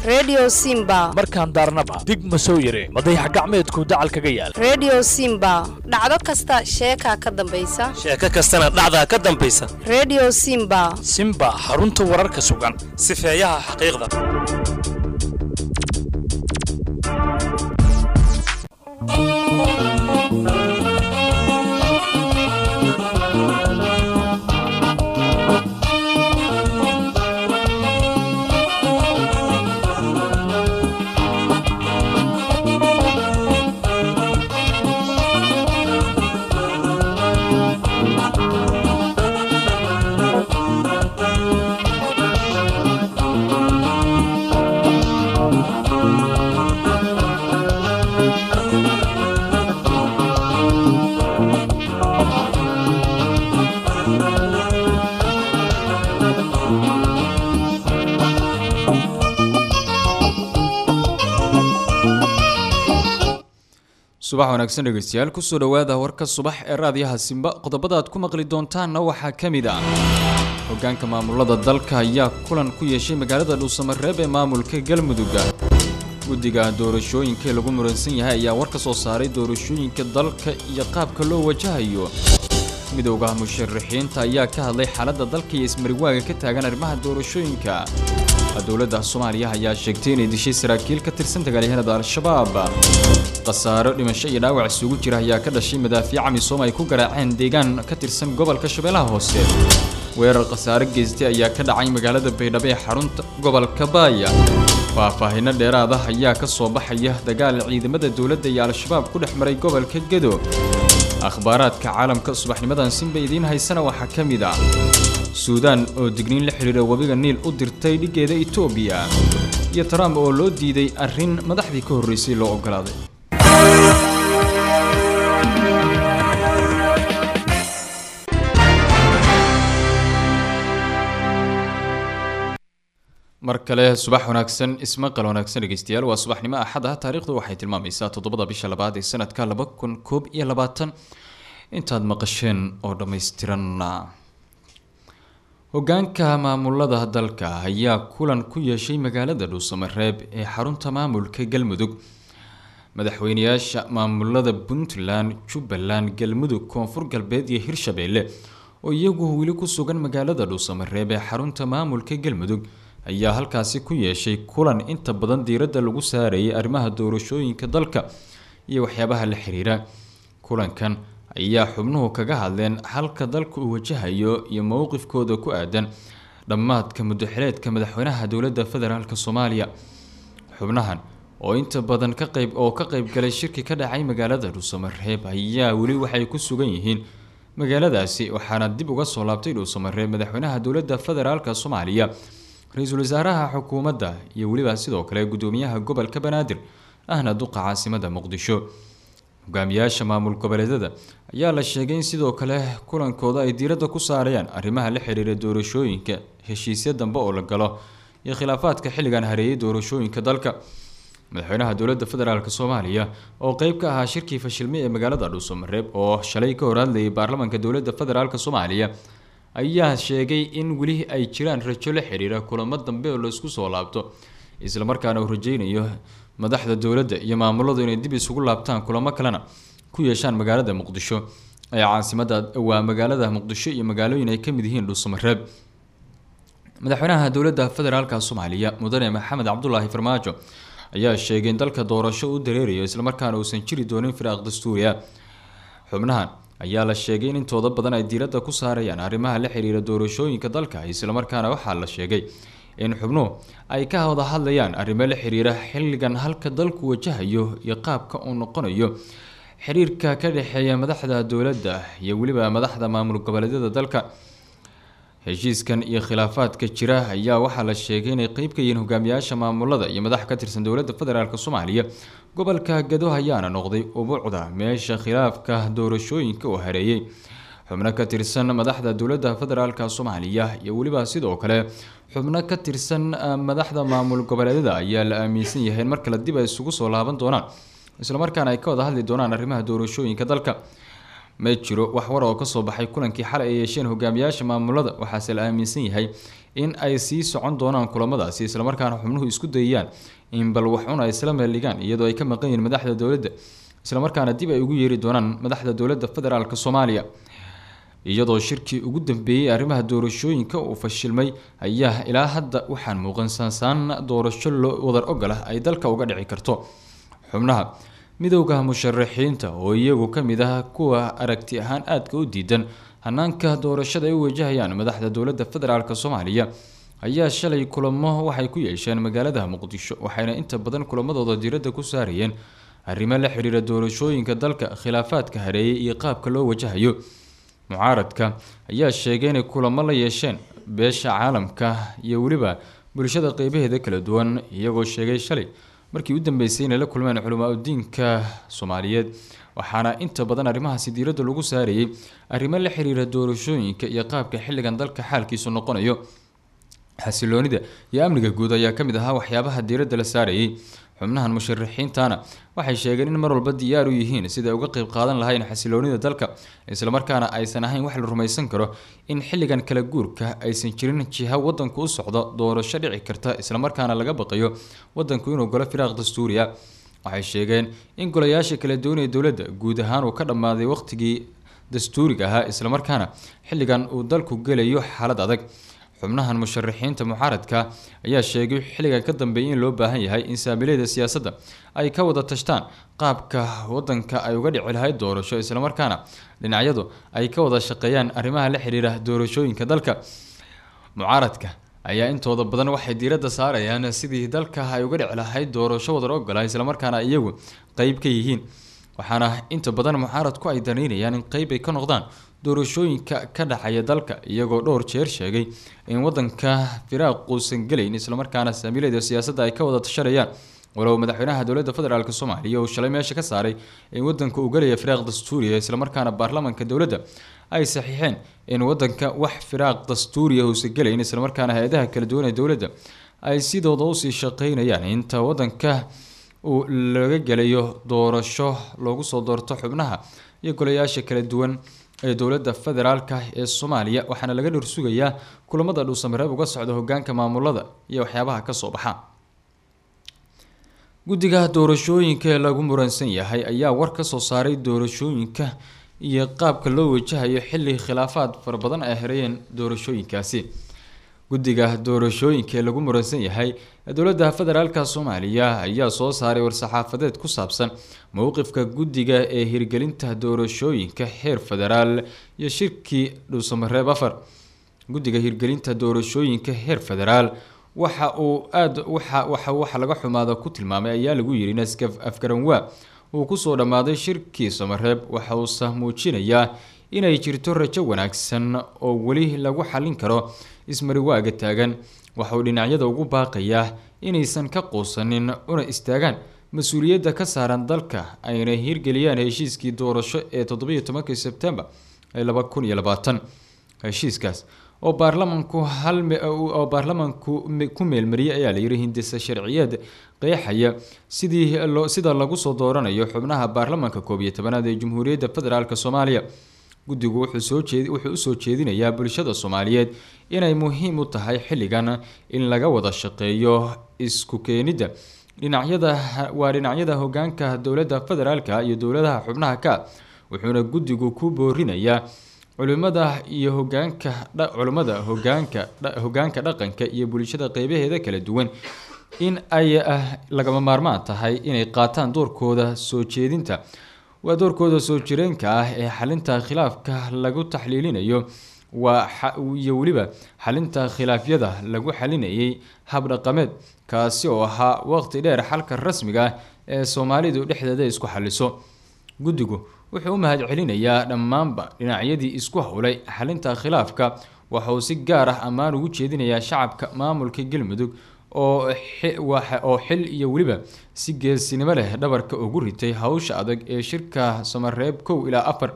redio simba markaan daarnaba dig ma soo yareen madayax gacmeedku dacal kaga yaal redio simba dhacdo kasta sheekaa ka dambaysa sheeko kastana dhacdaa ka dambaysa redio simba simba xarunta wararka sugan sifeeyaha xaqiiqda subax wanaagsan dhegeystayaal kusoo dhowaada warka subax ee raadiyaha simba qodobada aad ku maqli doontaanna waxaa ka mid ah hogaanka maamulada dalka ayaa kulan ku yeeshay magaalada dhuusamareeb ee maamulka galmudugga guddiga doorashooyinka ee lagu muransan yahay ayaa war ka soo saaray doorashooyinka dalka iyo qaabka loo wajahayo midowda musharaxiinta ayaa ka hadlay xaaladda dalka iyo ismariwaaga ka taagan arrimaha doorashooyinka dowladda soomaaliya ayaa sheegtay inay dishay saraakiil ka tirsan dagaalyahanada al-shabaab khasaaro dhimasho iyo dhaawac isugu jira ayaa ka dhashay madaafiica misoom ay ku garaaceen deegaan ka tirsan gobolka shabeellaha hoose weerar khasaaro geystay ayaa ka dhacay magaalada baydhabo ee xarunta gobolka baaya faahfaahinno dheeraad ah ayaa ka soo baxaya dagaal ciidamada dowladda iyo al-shabaab ku dhex maray gobolka gedo akhbaaraadka caalamka subaxnimadan sinba idiin haysana waxaa ka mid ah suudaan oo digniin la xidhiira webiga niil u dirtay dhiggeeda etoobiya iyo trump oo loo diiday arrin madaxdii ka horreysay loo oggolaaday mar kale subax wanaagsan ismaqal wanaagsan dhegeystayaal waa subaxnimo axad ah taariikhdu waxay tilmaamaysaa toddobada bisha labaad ee sanadka laba kun koob iyo labaatan intaad maqasheen oo dhammaystiran hogaanka maamulada dalka ayaa kulan ku yeeshay magaalada dhuusamareeb ee xarunta maamulka galmudug madaxweyneyaasha maamulada puntland jubbaland galmudug koonfur galbeed iyo hirshabeelle oo iyagu weli ku sugan magaalada dhuusamareeb ee xarunta maamulka galmudug ayaa halkaasi ku yeeshay kulan inta badan diiradda lagu saarayay arrimaha doorashooyinka dalka iyo waxyaabaha la xiriira kulankan ayaa xubnuhu kaga hadleen halka dalka uu wajahayo iyo mowqifkooda ku aadan dhammaadka muddaxileedka madaxweynaha dowladda federaalk soomaaliya xubnahan oo inta badan ka qayb oo ka qayb galay shirki ka dhacay magaalada dhuusamareeb ayaa weli waxay ku sugan yihiin magaaladaasi waxaana dib uga soo laabtay dhuusamareeb madaxweynaha dowladda federaalk soomaaliya ra-iisul wasaaraha xukuumadda iyo weliba sidoo kale gudoomiyaha gobolka banaadir ahna duqa caasimada muqdisho hogaamiyaasha maamul goboleedyada ayaa la sheegay in sidoo kale kulankooda ay diiradda ku saarayaan arrimaha la xiriira doorashooyinka heshiisya dambe oo la galo iyo khilaafaadka xilligan hareeyay doorashooyinka dalka madaxweynaha dowladda federaalk soomaaliya oo qeyb ka ahaa shirkii fashilmay ee magaalada dhuusamareeb oo shalay ka hor hadlayay baarlamaanka dowladda federaalk soomaaliya ayaa sheegay in weli ay jiraan rajo la xiriira kulamo dambe oo laisku soo laabto islamarkaana uu rajeynayo madaxda dowladda iyo maamuladu inay dib isugu laabtaan kulamo kalena ku yeeshaan magaalada muqdisho ee caasimada waa magaalada muqdisho iyo magaalooyin ay kamid yihiin dhuusamareeb madaxweynaha dowladda federaalka soomaaliya mudane maxamed cabdulaahi farmaajo ayaa sheegay in dalka doorasho u dareerayo islamarkaana uusan jiri doonin firaaq dastuuriya xubnahan ayaa la sheegay in intooda badan ay diiradda ku saarayaan arrimaha la xiriira doorashooyinka dalka islamarkaana waxaa la sheegay in xubnuhu ay ka wada hadlayaan arrimo la xiriira xilligan halka dalku wajahayo iyo qaabka uu noqonayo xiriirka ka dhexeeya madaxda dowladda iyo weliba madaxda maamul goboleedyada dalka heshiiskan iyo khilaafaadka jira ayaa waxaa la sheegay inay qeyb ka yihiin hogaamiyaasha maamulada iyo madax ka tirsan dowladda federaalk soomaaliya gobolka gado ayaana noqday ubuucda meesha khilaafka doorashooyinka uu hareeyey xubno ka tirsan madaxda dowladda federaalk soomaaliya iyo weliba sidoo kale xubno ka tirsan madaxda maamul goboleedyada ayaa la aaminsan yahay in mar kale dib ay isugu soo laaban doonaan islamarkaana ay ka wada hadli doonaan arrimaha doorashooyinka dalka ma jiro wax war oo kasoo baxay kulankii xalay ay yeesheen hogaamiyaasha maamulada waxaase la aaminsan yahay in ay sii socon doonaan kulamadaasi islamarkaana xubnuhu isku dayayaan in bal waxun ay isla meeldhigaan iyadoo ay ka maqan yihiin madaxda dowladda islamarkaana dib ay ugu yeeri doonaan madaxda dowladda federaalk soomaaliya iyadoo shirkii ugu dambeeyey arrimaha doorashooyinka uu fashilmay ayaa ilaa hadda waxaan muuqan saansaan doorasho loo wadar ogol ah ay dalka uga dhici karto xubnaha midowda musharaxiinta oo iyagu ka mid ah kuwa aragti ahaan aadka u diidan hanaanka doorashada ay u wajahayaan madaxda dowladda federaalk soomaaliya ayaa shalay kulamo waxay ku yeesheen magaalada muqdisho waxayna inta badan kulamadooda diiradda ku saarayeen arrimo la xiriira doorashooyinka dalka khilaafaadka hareeyay iyo qaabka loo wajahayo mucaaradka ayaa sheegay inay kulamo la yeesheen beesha caalamka iyo weliba bulshada qeybaheeda kala duwan iyagoo sheegay shalay markii u dambeysay inay la kulmeen culimaa-udiinka soomaaliyeed waxaana inta badan arrimahaasi diiradda lagu saarayay arrimo la xiriira doorashooyinka iyo qaabka xilligan dalka xaalkiisu noqonayo xasiloonida iyo amniga guud ayaa ka mid ahaa waxyaabaha diiradda la saarayay xubnahan musharaxiintana waxay sheegeen in mar walba diyaar u yihiin sida ay uga qeyb qaadan lahayn xasiloonida dalka islamarkaana aysan ahayn wax la rumaysan karo in xilligan kala guurka aysan jirin jiha wadanku u socdo doorasho dhici karta islamarkaana laga baqayo wadanku inuu golo firaaq dastuuriya waxay sheegeen in golayaasha kala doonaya dowladda guud ahaan uu ka dhammaaday waqtigii dastuuriga ahaa islamarkaana xilligan uu dalku gelayo xaalad adag xubnahan musharaxiinta mucaaradka ayaa sheegay xilligan ka dambeeyay in loo baahan yahay in saamilayda siyaasadda ay ka wada tashtaan qaabka wadanka ay uga dhici lahayd doorasho islamarkaana dhinacyadu ay ka wada shaqeeyaan arrimaha la xiriira doorashooyinka dalka mucaaradka ayaa intooda badan waxay diiradda saarayaan sidii dalka ay uga dhici lahayd doorasho wadar ogola islamarkaana iyagu qeyb ka yihiin waxaana inta badan mucaaradku ay danaynayaan in qeyb ay ka noqdaan doorashooyinka ka dhacaya dalka iyagoo dhowr jeer sheegay in wadanka firaaq uusan gelayn islamarkaana saamiilada siyaasadda ay ka wada tashanayaan walow madaxweynaha dowladda federaalk soomaaliya uu shalay meesha ka saaray in wadanka uu gelaya firaaq dastuuriya islamarkaana baarlamanka dowladda ay saxiixeen in wadanka wax firaaq dastuuriya uusan gelayn islamarkaana hay-adaha kala duwan ee dowladda ay sidooda usii shaqeynayaan inta wadanka uu laga gelayo doorasho loogu soo doorto xubnaha iyo golayaasha kala duwan ee dowladda federaalka ee soomaaliya waxaana laga dhorsugayaa kulamada dhuusamareeb uga socda hogaanka maamulada iyo waxyaabaha kasoo baxa guddiga doorashooyinka ee lagu muransan yahay ayaa war ka soo saaray doorashooyinka iyo qaabka loo wajahayo xilli khilaafaad fara badan ay hareeyeen doorashooyinkaasi guddiga doorashooyinka ee lagu muransan yahay dowladda federaalka soomaaliya ayaa soo saaray war-saxaafadeed ku saabsan mowqifka guddiga ee hirgelinta doorashooyinka heer federaal iyo shirkii dhuusamareeb afar guddiga hirgelinta doorashooyinka heer federaal waxa uu aada waxa waxa waxa laga xumaada ku tilmaamay ayaa lagu yidhi naskaf afgaranwaa uu kusoo dhammaaday shirkii samareeb waxa uusa muujinayaa inay jirto rajo wanaagsan oo weli lagu xallin karo ismariwaaga taagan waxauu dhinacyada ugu baaqayaa inaysan ka quusanin una istaagaan mas-uuliyadda ka saaran dalka ayna hirgeliyaan heshiiskii doorasho ee toddobiyo tobankii sebtembar ee laba kun iyo labaatan heshiiskaas oo baarlamanku hal oo baarlamanku ku meelmariyay ayaa layidhi hindisa sharciyeed qeexaya sidii loo sida lagu soo dooranayo xubnaha baarlamanka koob iyo tobanaad ee jamhuuriyadda federaalk soomaaliya guddigu wuxuu soo jeed wuxuu usoo jeedinayaa bulshada soomaaliyeed inay muhiim u tahay xilligan in laga wada shaqeeyo isku keenidda dhinacyada waa dhinacyada hogaanka dowladda federaalka iyo dowladaha xubnaha ka wuxuuna guddigu ku boorinayaa culimada iyo hogaanka culimmada hogaanka hogaanka dhaqanka iyo bulshada qeybaheeda kala duwan in ay lagama maarmaan tahay inay qaataan doorkooda soo jeedinta waa doorkooda soo jireenka ah ee xalinta khilaafka lagu taxliilinayo waa iyo weliba xalinta khilaafyada lagu xalinayay habdhaqameed kaasi oo ahaa waqti dheer xalka rasmiga ah ee soomaalidu dhexdeeda isku xaliso guddigu wuxuu u mahad celinayaa dhammaanba dhinacyadii isku howlay xalinta khilaafka waxa uu si gaar ah ammaan ugu jeedinayaa shacabka maamulka galmudug oo oo xil iyo weliba si geesinimo leh dhabarka ugu ritay hawsha adag ee shirka samareeb kow ilaa afar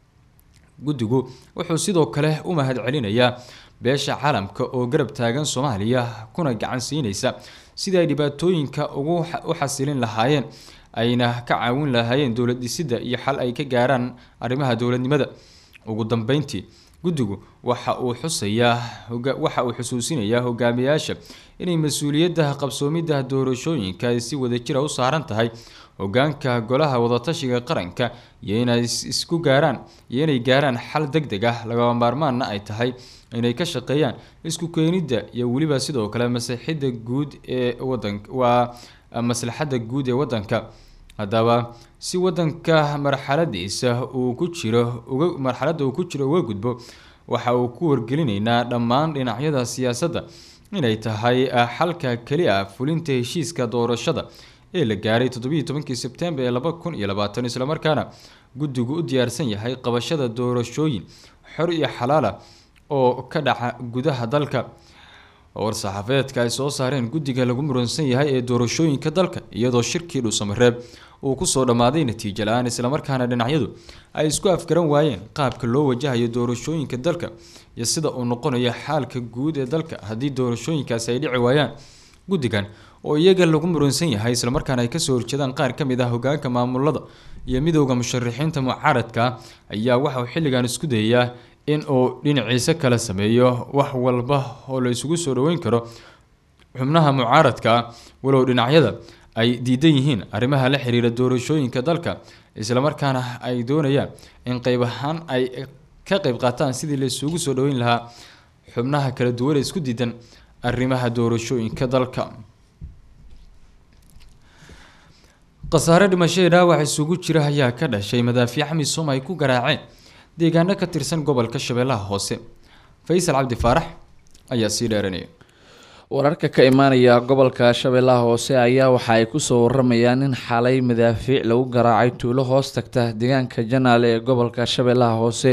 guddigu wuxuu sidoo kale u mahad celinayaa beesha caalamka oo garab taagan soomaaliya kuna gacan siinaysa sidii ay dhibaatooyinka ugu u xasilin lahaayeen ayna ka caawin lahaayeen dowlad dhisidda iyo xal ay ka gaaraan arrimaha dowladnimada ugu dambeyntii guddigu waxa uu xusayaa waxa uu xusuusinayaa hogaamiyaasha inay mas-uuliyadda qabsoomidda doorashooyinka ay si wadajira u saaran tahay hogaanka golaha wadatashiga qaranka iyo inay isku gaaraan iyo inay gaaraan xal deg deg ah lagama maarmaanna ay tahay inay ka shaqeeyaan isku keenidda iyo weliba sidoo kale maslaxidda guud ee wadanka waa maslaxadda guud ee wadanka haddaba si wadanka marxaladiisa uu ku jiro uga marxaladda uu ku jiro uga gudbo waxa uu ku wargelinaynaa dhammaan dhinacyada siyaasadda inay tahay xalka keli ah fulinta heshiiska doorashada ee la gaaray toddobiyi tobankii sebtembar ee laba kun iyo labaatan islamarkaana guddigu u diyaarsan yahay qabashada doorashooyin xor iyo xalaala oo ka dhaca gudaha dalka war-saxaafadeedka ay soo saareen guddiga lagu muransan yahay ee doorashooyinka dalka iyadoo shirkii dhuusamareeb uu kusoo dhammaaday natiijo la-aan islamarkaana dhinacyadu ay isku afgaran waayeen qaabka loo wajahayo doorashooyinka dalka iyo sida uu noqonayo xaalka guud ee dalka haddii doorashooyinkaasi ay dhici waayaan guddigan oo iyaga lagu muransan yahay islamarkaana ay kasoo horjeedaan qaar ka mid ah hogaanka maamulada iyo midowda musharixiinta mucaaradka ayaa waxauu xilligan isku dayayaa in uu dhinaciisa kala sameeyo wax walba oo la isugu soo dhaweyn karo xubnaha mucaaradka walow dhinacyada ay diidan yihiin arrimaha la xiriira doorashooyinka dalka islamarkaana ay doonayaan in qeyb ahaan ay ka qeyb qaataan sidii la isugu soo dhaweyn lahaa xubnaha kala duwan ee isku diidan arrimaha doorashooyinka dalka khasaare dhimashadii dhaawac isugu jira ayaa ka dhashay madaafiic misom ay ku garaaceen deegaano ka tirsan gobolka shabeellaha hoose faysal cabdi faarax ayaa sii dheeranaya wararka ka imaanaya gobolka shabeellaha hoose ayaa waxa ay kusoo waramayaan in xalay madaafiic lagu garaacay tuulo hoos tagta deegaanka janaale ee gobolka shabeellaha hoose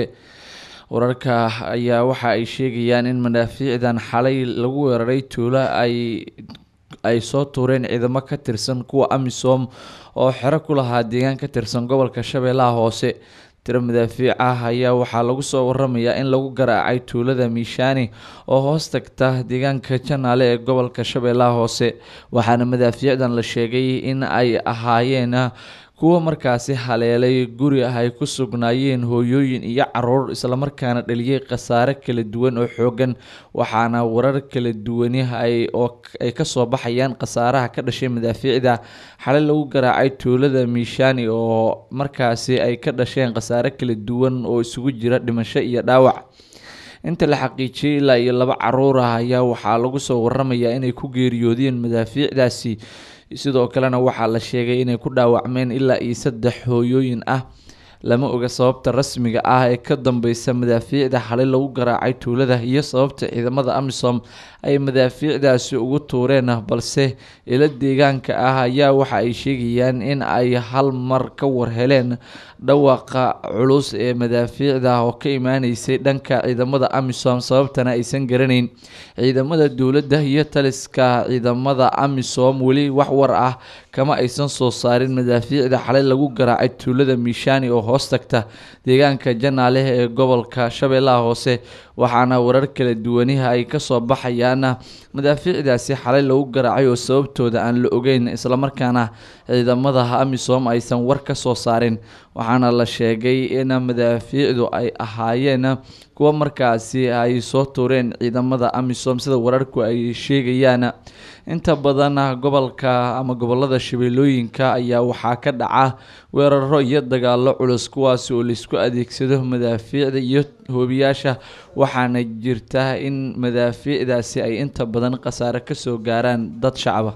wararka ayaa waxa ay sheegayaan in madaafiicdan xalay lagu weeraray tuulo ay ay soo tuureen ciidamo ka tirsan kuwa amisom oo xero ku lahaa deegaan ka tirsan gobolka shabeellaha hoose tiro madaafiic ah ayaa waxaa lagu soo waramayaa in lagu garaacay tuulada miishaani oo hoos tagta deegaanka janaale ee gobolka shabeellaha hoose waxaana madaafiicdan la sheegay in ay ahaayeen kuwa markaasi haleelay guri ah ay ku sugnaayeen hooyooyin iyo caruur islamarkaana dhaliyay khasaare kala duwan oo xoogan waxaana warar kala duwani ay oo ay kasoo baxayaan khasaaraha ka dhashay madaafiicda xalay lagu garaacay tuulada miishaani oo markaasi ay ka dhasheen khasaare kala duwan oo isugu jira dhimasho iyo dhaawac inta la xaqiijiyay ilaa iyo laba caruur ah ayaa waxaa lagu soo waramayaa inay ku geeriyoodeen madaafiicdaasi sidoo kalena waxaa la sheegay inay ku dhaawacmeen ilaa iyo saddex hooyooyin ah lama oga sababta rasmiga ah ee ka dambeysa madaafiicda xalay lagu garaacay tuulada iyo sababta ciidamada amisom ay madaafiicdaasi ugu tuureen balse ilo deegaanka ah ayaa waxa ay sheegayaan in ay hal mar ka warheleen dhawaaqa culus ee madaafiicda oo ka imaaneysay dhanka ciidamada amisom sababtana aysan garanayn ciidamada dowladda iyo taliska ciidamada amisom weli wax war ah kama aysan soo saarin madaafiicda xalay lagu garaacay tuulada miishaani oo hoos tagta deegaanka janaale ee gobolka shabeellaha hoose waxaana warar kala duwaniha ay kasoo baxayaan madaafiicdaasi xalay lagu garaacay oo sababtooda aan la ogeyn islamarkaana ciidamada amisom aysan war ka soo saarin waxaana la sheegay in madaafiicdu ay ahaayeen kuwa markaasi ay soo tuureen ciidamada amisom sida wararku ay sheegayaan inta badan gobolka ama gobolada shabeellooyinka ayaa waxaa ka dhaca weeraro iyo dagaalo culus kuwaasi oo laisku adeegsado madaafiicda iyo hoobiyaasha waxaana jirta in madaafiicdaasi ay inta badan khasaare kasoo gaaraan dad shacaba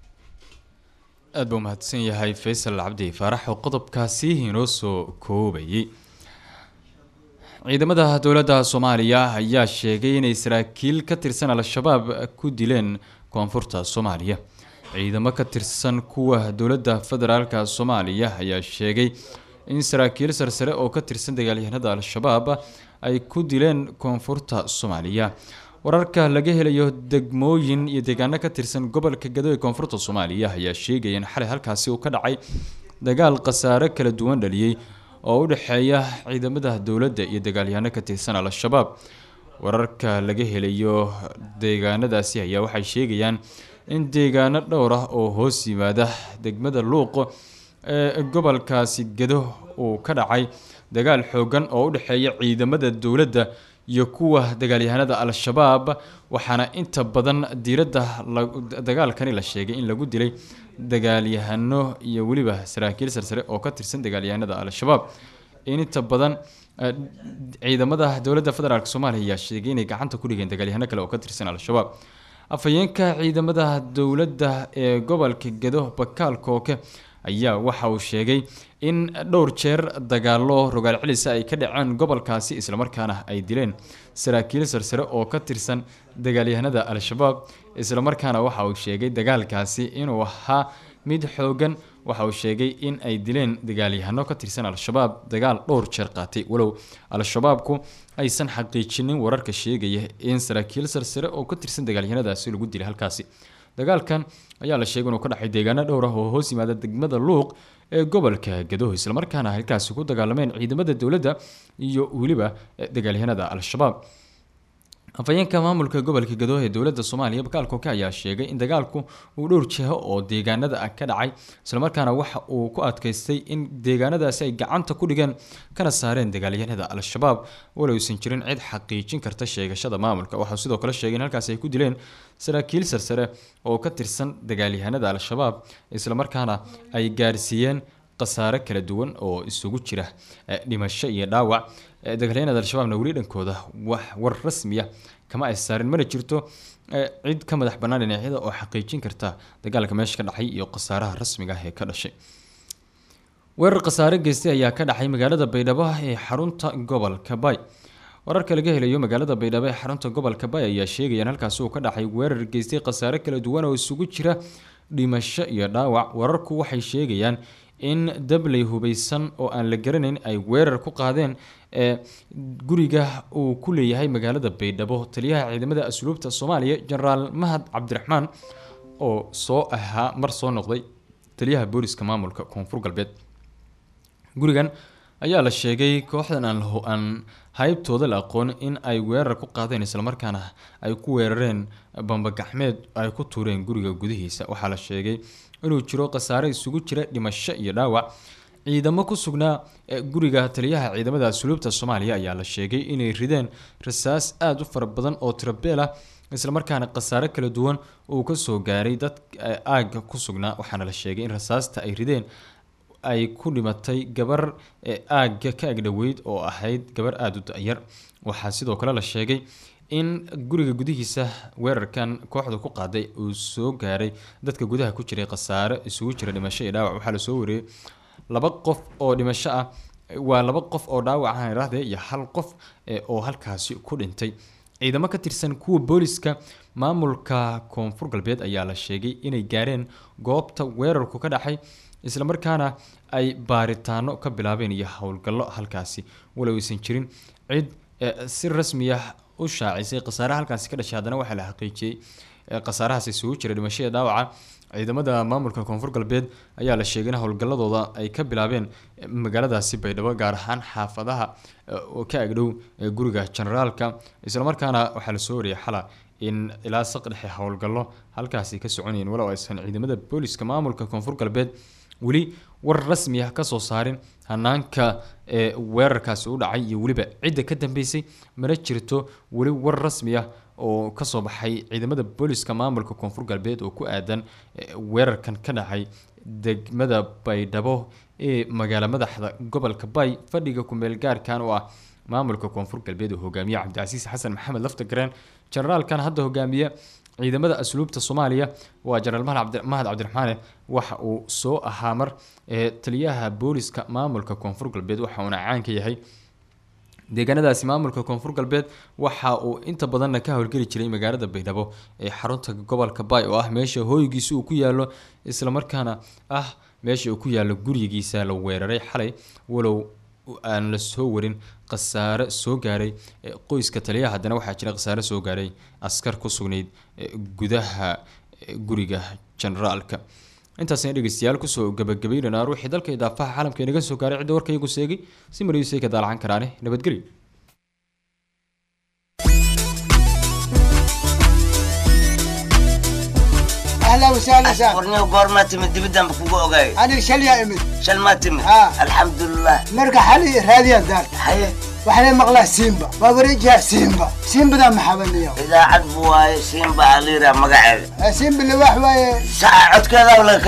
aada buu mahadsan yahay faysal cabdi faarax oo qodobkaasi inoo soo koobayay ciidamada dowladda soomaaliya ayaa sheegay inay saraakiil ka tirsan al-shabaab ku dileen koonfurta soomaaliya ciidamo ka tirsan kuwa dowladda federaalka soomaaliya ayaa sheegay in saraakiil sarsare oo ka tirsan dagaalyahanada al-shabaab ay ku dileen koonfurta soomaaliya wararka laga helayo degmooyin iyo deegaano ka tirsan gobolka gado ee koonfurta soomaaliya ayaa sheegaya in xalay halkaasi uu ka dhacay dagaal khasaare kala duwan dhaliyey oo u dhexeeya ciidamada dowladda iyo dagaalyahano ka tirsan al-shabaab wararka laga helayo deegaanadaasi ayaa waxay sheegayaan in deegaano dhowr ah oo hoos yimaada degmada luuq ee gobolkaasi gedo uu ka dhacay dagaal xoogan oo u dhexeeya ciidamada dowladda iyo kuwa dagaalyahanada al-shabaab waxaana inta badan diiradda la- dagaalkani la sheegay in lagu dilay dagaalyahano iyo weliba saraakiil sarsare oo ka tirsan dagaalyahanada al-shabaab in inta badan eh, ciidamada dowladda federaalk soomaaliya ayaa sheegay inay gacanta ku dhigeen dagaalyahano kale oo ka tirsan al-shabaab afhayeenka ciidamada dowladda ee gobolka gedo bakaal kooke ayaa waxa uu sheegay in dhowr jeer dagaalo rogaal celisa ay ka dhaceen gobolkaasi islamarkaana ay dileen saraakiil sarsare oo ka tirsan dagaalyahanada al-shabaab islamarkaana waxa uu sheegay dagaalkaasi inuu ahaa mid xoogan waxa uu sheegay in ay dileen dagaalyahano ka tirsan al-shabaab dagaal dhowr jeer qaatay walow al-shabaabku aysan xaqiijinin wararka sheegaya in saraakiil sarsare oo ka tirsan dagaalyahanadaasi lagu dilay halkaasi dagaalkan ayaa la sheegay inuu ka dhacay deegaano dhowr ah oo hoos yimaada degmada luuq ee gobolka gadoho islamarkaana halkaasi ku dagaalameen ciidamada dowladda iyo weliba eh, dagaalyahanada al-shabaab afhayeenka maamulka gobolka gadooh ee dowladda soomaaliya bakaal kooke ayaa sheegay in dagaalku uu dhowr jiho oo deegaanada ah ka dhacay islamarkaana waxa uu ku adkaystay in deegaanadaasi ay gacanta ku dhigeen kana saareen dagaalyahanada al-shabaab walowsan jirin cid xaqiijin karta sheegashada maamulka waxaa sidoo kale sheegay in halkaasi ay ku dileen saraakiil sarsare oo ka tirsan dagaalyahanada al-shabaab islamarkaana ay gaarsiiyeen khasaare kala duwan oo isugu jira eh, dhimasho iyo dhaawac Eh, dagaalyahanada al-shabaabna weli dhankooda wax war rasmiya kama ay saarin mana jirto eh, cid ka madax bannaan dhinacyada oo xaqiijin karta dagaalka meesha ka dhacay iyo khasaaraha rasmiga ah ee ka dhashay weerar khasaare geystay ayaa ka dhacay magaalada baydhabo ee xarunta gobolka bay wararka laga helayo magaalada baydhabo ee xarunta gobolka bay ayaa sheegaya in halkaasi uu ka dhacay weerar geystay khasaare kala duwan oo isugu jira dhimasho iyo dhaawac wararku waxay sheegayaan in dabley hubeysan oo aan la garanayn ay weerar ku qaadeen ee guriga uu ku leeyahay magaalada baydhabo taliyaha ciidamada asluubta soomaaliya jenaraal mahad cabdiraxmaan oo soo ahaa mar soo noqday taliyaha booliska maamulka koonfur galbeed gurigan ayaa la sheegay kooxdan aan laho aan haybtooda la aqoon in ay weerar ku qaadeen islamarkaana ay ku weerareen bambagacmeed ay ku tuureen guriga gudihiisa waxaa la sheegay inuu jiro khasaare isugu jira dhimasho iyo dhaawac ciidamo ku sugnaa ee guriga taliyaha ciidamada asluubta soomaaliya ayaa la sheegay inay rideen rasaas aada u fara badan oo tirabeel ah islamarkaana khasaare kala duwan uu kasoo gaaray dad eh, aagga ku sugnaa waxaana la sheegay in rasaasta ay rideen ay ku dhimatay gabar ee aagga ka agdhoweyd oo ahayd gabar aada u da-yar waxaa sidoo kale la sheegay in guriga gudihiisa weerarkan kooxda ku qaaday uu soo gaaray dadka gudaha ku jiray khasaare isugu jira dhimasho iyo dhaawac waxaa lasoo wariyey laba qof oo dhimasho ah waa laba qof oo dhaawac ah irahdee iyo hal qof eh, oo halkaasi ku dhintay ciidamo ka tirsan kuwa booliska maamulka koonfur galbeed ayaa la sheegay inay gaareen goobta weerarku ka dhacay islamarkaana ay baaritaano ka bilaabeen iyo howlgallo halkaasi walow aysan jirin cid eh, si rasmi ah u shaacisay khasaaraha halkaasi ka dhashay haddana waxaa la xaqiijiyey eh, khasaarahaas isugu jira dhimashada dhaawaca ciidamada maamulka koonfur galbeed ayaa la sheegay in howlgalladooda ay ka bilaabeen eh, magaaladaasi baydhabo gaar ahaan xaafadaha eh, oo ka agdhow eh, guriga generaalka islamarkaana waxaa lasoo wariyay xala in ilaa saq dhexe howlgallo halkaasi ka soconayeen walow aysan ciidamada booliska maamulka koonfur galbeed weli war rasmi ah kasoo saarin hanaanka ee weerarkaasi u dhacay iyo weliba cidda ka dambeysay mana jirto weli war rasmi ah oo kasoo baxay ciidamada booliska maamulka koonfur galbeed oo ku aadan eh, weerarkan ka dhacay degmada baydhabo ee magaalo madaxda gobolka bay fadhiga kumeel gaarkan oo ah maamulka koonfur galbeed oo hogaamiye cabdicasiis xasan maxamed laftagareen generaalkan hadda hogaamiye ciidamada asluubta soomaaliya waa jenaraal mahad cabdi- mahad cabdiraxmaane waxa uu soo ahaa mar ee taliyaha booliska maamulka koonfur galbeed waxa uuna caan ka yahay deegaanadaasi maamulka koonfur galbeed waxa uu inta badanna ka howlgeli jiray magaalada baydhabo ee xarunta gobolka bay oo ah meesha hooygiisa uu ku yaalo islamarkaana ah meesha uu ku yaalo gurigiisa la weeraray xalay walow aan la soo warin khasaare soo gaaray eh, qoyska taliyaha haddana waxaa jira khasaare soo gaaray askar ku sugnayd eh, gudaha eh, guriga generaalka intaasna dhegeystayaal kusoo gabagabaynanaa ruuxii dalka idaafaha caalamka inaga soo gaaray cidda warkaygu seegay si mariisay ka daalacan karaane nabadgelyo اهلا وسهلا سهلا warniyo goormaa timid dibidaan ba kugu ogaay انا شليا امد shal maa timid Ah. alxamdulilah مرقى حالي راديا دار haye وحنا مغلا سيمبا بابريجها سيمبا سيمبا ذا محبن اليوم idaacad bu waaye siinba aliira magaceeda سيمبا اللي واحد saca codkeeda laga